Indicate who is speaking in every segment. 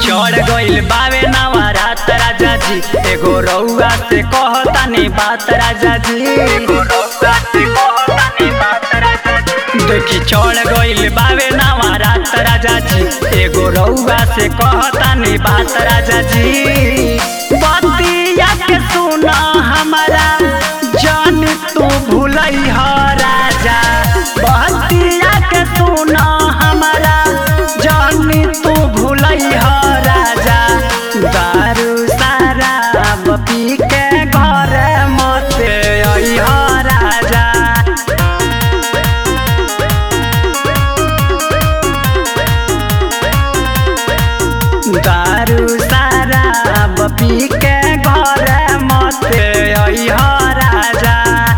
Speaker 1: चढ़ गइल बावे नवरात राजा जी एगो रउआ से कहतानी बात राजा जी एगो रउआ से कहतानी बात राजा जी देखी चढ़ गइल बावे नवरात राजा जी एगो रउआ से कहतानी बात राजा जी बतिया के सुना हमारा जान तू भूलई ह राजा बतिया के सुना हमारा जान तू भूलई ह राजा दारू शराब पी के घर मत अइह राजा दारू शराब पी के घर मत अइह राजा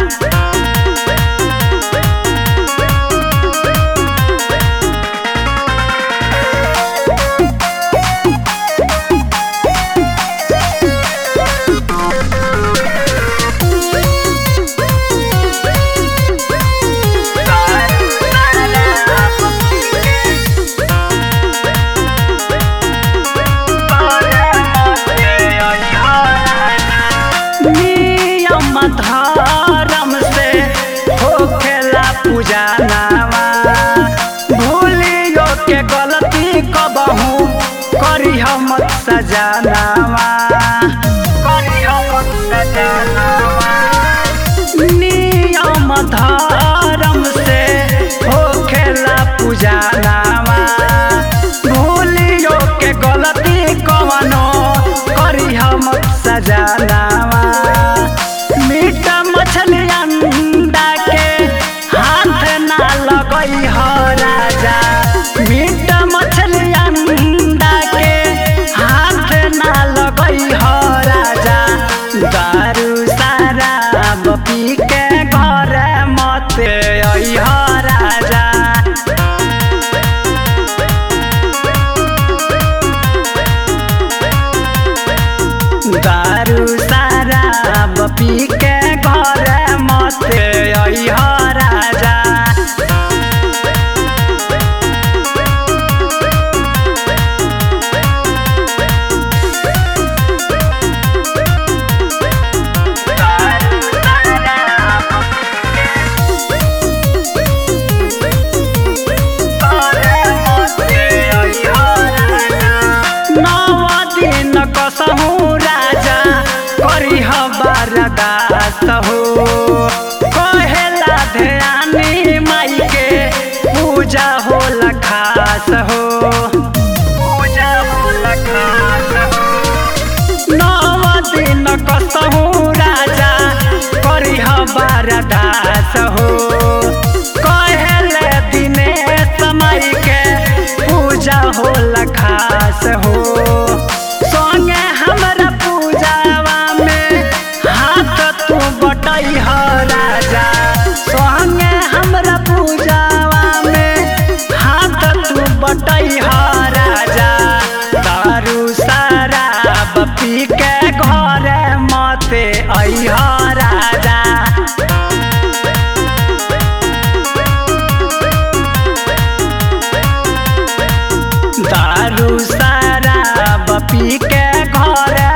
Speaker 1: नियम धर्म से होखेला पूजा नामा भूलियो के गलती कबहू करी हम सजानामा करी हम सजानामा नियम धर्म से होखेला पूजा नामा भूलियो के गलती कवनो करी हम सजानामा मीट मछली अंडा के हाथ ना लगई ह राजा मीट मछली अंडा के हाथ ना लगई ह राजा दारू शराब पी के घर मत अइह राजा दारू शराब पी के घर मत अइह राजा नव दिन कसहु राजा करिह बरदास हो कहेला ध्यानी माई के पूजा होला खास हो पूजा होला खास हो नव दिन कसहु राजा करिह बरदास हो कहेले दिने समय के पूजा होला खास हो संगे हमरा पूजावा में हाथ तू बटई ह राजा संगे हमरा पूजावा में हाथ तू बटई ह राजा दारू शराब पी के घर मत अइह राजा दारू शराब पी के घर